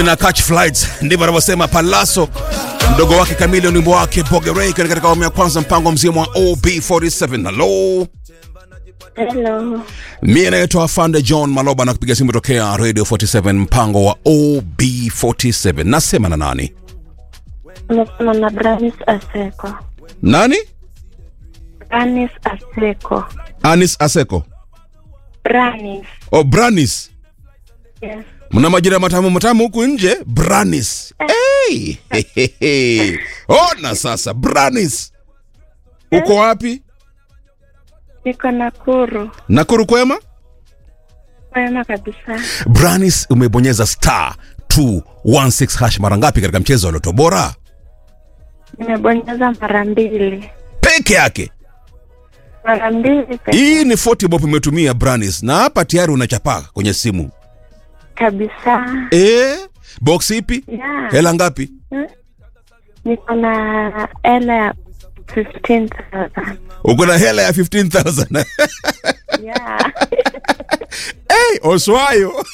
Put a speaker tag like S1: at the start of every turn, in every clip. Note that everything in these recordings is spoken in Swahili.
S1: mimi na catch flights, ndivyo anavyosema Palaso mdogo wake Kamili, wimbo wake Bogerei katika awamu ya kwanza, mpango mzima wa OB47. Hello,
S2: Hello.
S1: mimi naitwa Afande John Maloba na kupiga simu tokea Radio 47, mpango wa OB47. Nasema na nani?
S2: Unasema na Branis Aseko.
S1: Nani?
S2: Branis Aseko.
S1: Anis Aseko.
S2: Branis.
S1: Oh, Branis.
S2: Yes.
S1: Mna majina matamu matamu huku nje. Branis. Hey! Hehehe. Ona sasa Branis. Uko wapi?
S2: Niko Nakuru.
S1: Nakuru kwema?
S2: Kwema kabisa.
S1: Branis umebonyeza star 216 hash mara ngapi katika mchezo wa Loto Bora?
S2: Nimebonyeza mara mbili.
S1: Peke yake.
S2: Mara mbili peke
S1: Hii ni 40 bob umetumia Branis na hapa tayari unachapaa kwenye simu.
S2: kabisa.
S1: Eh, box ipi?
S2: Yeah.
S1: Hela ngapi?
S2: Niko na hela ya 15,000.
S1: Uko na hela ya 15000.
S2: Yeah.
S1: hey, Oswayo.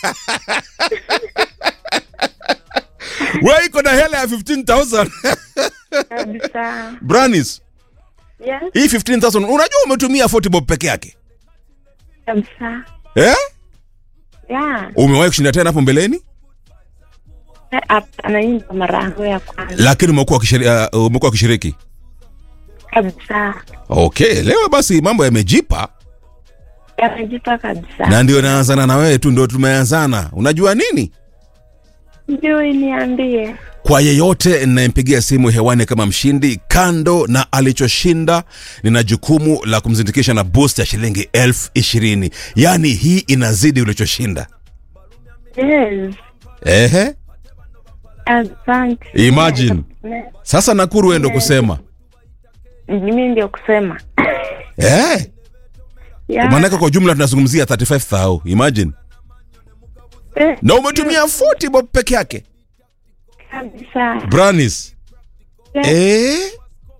S1: Wewe iko na hela ya 15000.
S2: kabisa.
S1: Branis,
S2: Yes.
S1: hii 15000 unajua umetumia 40 bob peke yake.
S2: Kabisa.
S1: Eh?
S2: Yeah.
S1: Umewahi kushinda tena hapo mbeleni?
S2: Eh, Hapana, hii ndo mara yangu ya kwanza.
S1: Lakini umekuwa ukishiriki, uh, umekuwa ukishiriki.
S2: Kabisa.
S1: Okay, leo basi mambo yamejipa
S2: Yamejipa kabisa.
S1: na ndio naanzana na wewe tu, ndio tumeanzana. Unajua nini?
S2: Sijui niambie.
S1: Kwa yeyote ninayempigia simu hewani kama mshindi, kando na alichoshinda, nina jukumu la kumzindikisha na boost ya shilingi elfu ishirini. Yaani hii inazidi ulichoshinda.
S2: Yes.
S1: Ehe,
S2: Asante.
S1: Imagine. sasa Nakuru wewe ndo kusema
S2: Mimi ndio kusema.
S1: eh,
S2: Yeah.
S1: maanake kwa jumla tunazungumzia 35000 imagine,
S2: Eh,
S1: na umetumia 40 bob peke yake.
S2: kabisa.
S1: Branis eh?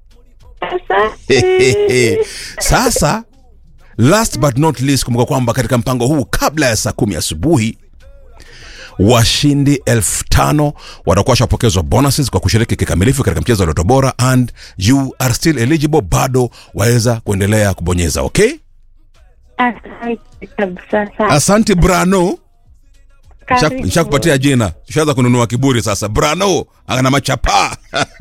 S2: Asante.
S1: Sasa last but not least, kumbuka kwamba katika mpango huu kabla ya saa kumi asubuhi washindi elfu tano watakuwa washapokezwa bonuses kwa kushiriki kikamilifu katika mchezo wa Loto Bora, and you are still eligible, bado waweza kuendelea kubonyeza. Okay,
S2: Asante kabisa sana.
S1: asante Brano.
S2: Karibu.
S1: Nishakupatia jina, tushaanza kununua kiburi sasa. Brano ana machapaa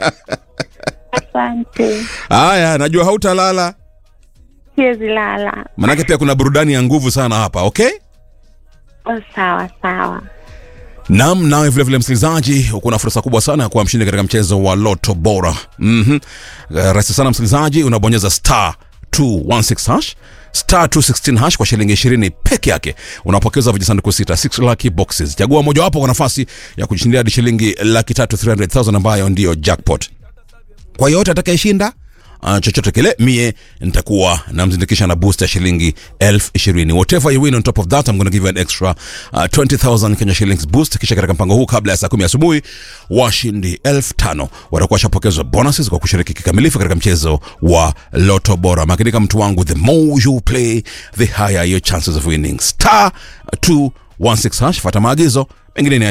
S2: Asante.
S1: haya, najua hautalala
S2: Siwezi lala.
S1: manake pia kuna burudani ya nguvu sana hapa. Okay.
S2: Oh, sawa sawa.
S1: Naam, nawe vile vile msikilizaji, uko na fursa kubwa sana ya kuwa mshindi katika mchezo wa Loto Bora. Mhm. Uh, rahisi sana msikilizaji, unabonyeza star 216 hash star 216 hash kwa shilingi 20 peke yake, unapokeza vijisanduku sita 6 lucky boxes. Chagua mojawapo kwa nafasi ya kujishindia hadi shilingi laki tatu 300,000 ambayo ndiyo jackpot kwa yote atakayeshinda uh, chochote kile mie nitakuwa namzindikisha na boost ya shilingi elfu ishirini whatever you win on top of that I'm gonna give you an extra uh, 20000 Kenya shillings boost kisha katika mpango huu kabla ya saa kumi asubuhi washindi elfu tano watakuwa washapokezwa bonuses kwa kushiriki kikamilifu katika mchezo wa loto bora makinika mtu wangu the more you play the higher your chances of winning star 216 hash fata maagizo mengine ni